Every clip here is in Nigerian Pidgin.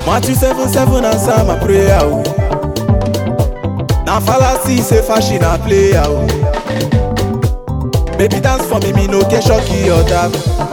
Matthew 7 7 answer my prayer. Oh. Now fallacy say fashion a player. Oh. Baby dance for me, me no get shocky or dab.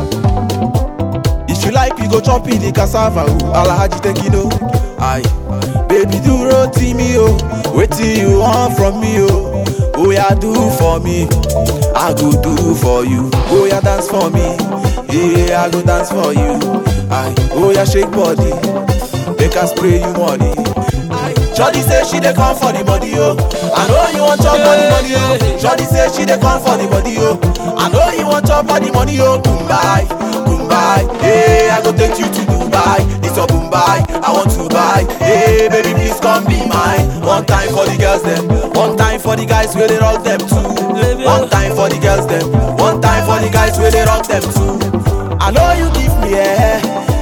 If you like, we go chop in the cassava. Oh. Alhaji take it oh. Aye. Baby do roti me oh. Wetin you want from me oh. Oh yeah do for me. I go do for you. Oh yeah dance for me. Yeah I go dance for you. Aye. Oh yeah shake body. Make her spray you money. Shorty say she dey come for the body, yo. I know you want chop for the money, yo. Shorty say she dey come for the body, yo. I know you want chop for the money, yo. Mumbai, Mumbai, hey, I go take you to Dubai. This your Mumbai, I want to buy. Hey, baby, please come be mine. One time for the girls, them. One time for the guys where they rock them too. One time for the girls, them. One time for the guys where they rock them too. I know you give me a,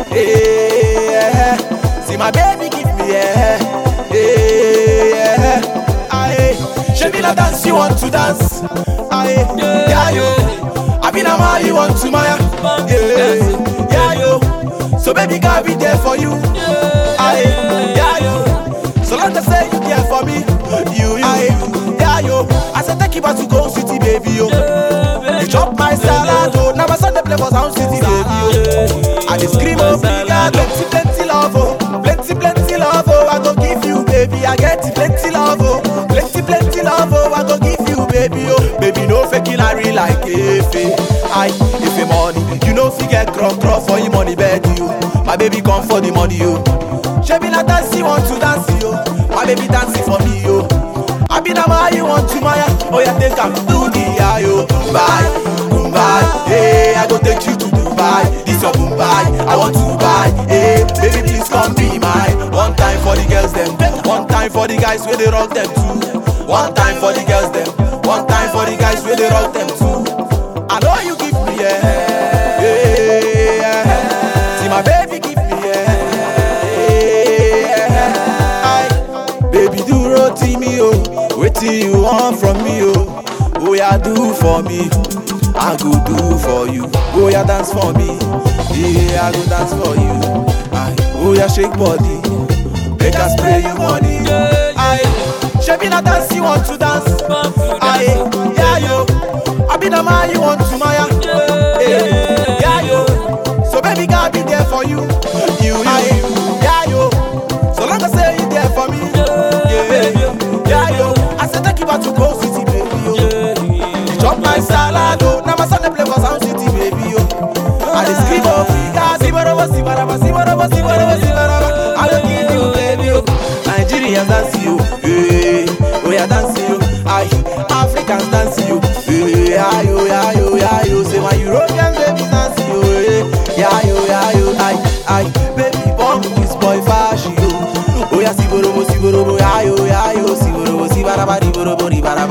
hey, yeah. See my baby give me a. Hey, yeah, aye. She be la dance you want to dance. Aye, yeah, yo. I be na ma you want to maya. Yeah, yeah, yo. So baby girl be there for you. Aye, yeah, yo. So long as say you there for me. You, you, aye, yeah, yo. I said take you back to go city, baby, yo. You chop my salad, oh. Now my son they play for sound city, baby, yo. I dey scream oh, big plenty, plenty love, oh. Plenty, plenty love, oh. I go give you, baby. I get it, plenty love, oh. Plenty, plenty love, oh. I go give you, baby, oh. Baby, no faking, I real like Efe. I, if you money, you know, fi get crop, crop for your money, bed, you. My baby come for the money, yo. She be like dance, you want to dance, yo. My baby dancing for me, yo. I be the man you want to Maya. Oh yeah, take am to the ayo. Dubai, Dubai. Hey, I go take you to Dubai. This your Dubai. I want to buy. Hey, baby, please come be mine. One time for the girls them. One time for the guys where they rock them too. One time for the girls them. One time for the guys where they rock them too. I know you give me yeah. Hey, yeah. See my baby give me yeah. yeah. Aye. Baby do roti me oh. Wetin you want from me oh? Oh yeah do for me. I go do for you. Oh yeah dance for me. Yeah I go dance for you. Aye. Oh yeah shake body. Make her spray you money. Aye. Shebi na dance you want to dance. Aye. Yeah yo. I be the man you want to maya. Hey. Yeah yo. So baby girl be there for you. You you. Aye. Yeah yo. So long as say you there for me. Yeah. Yeah yo. I say take you back to Coast City baby yo. You chop my salad oh. Now my son dey play for Sound City baby yo. I dey scream oh Africa. Sibaraba sibaraba sibaraba sibaraba sibaraba. I don't give you baby yo. Nigerians dance you. Hey. Oh yeah dance you. Aye. Africans dance you. Hey. Ayo ayo ayo. Say my European baby dance you. Hey. Yeah yo yeah yo. Aye aye. Baby born this boy fashion yo. Oh yeah siborobo siborobo. Ayo ayo siborobo sibaraba diborobo dibara.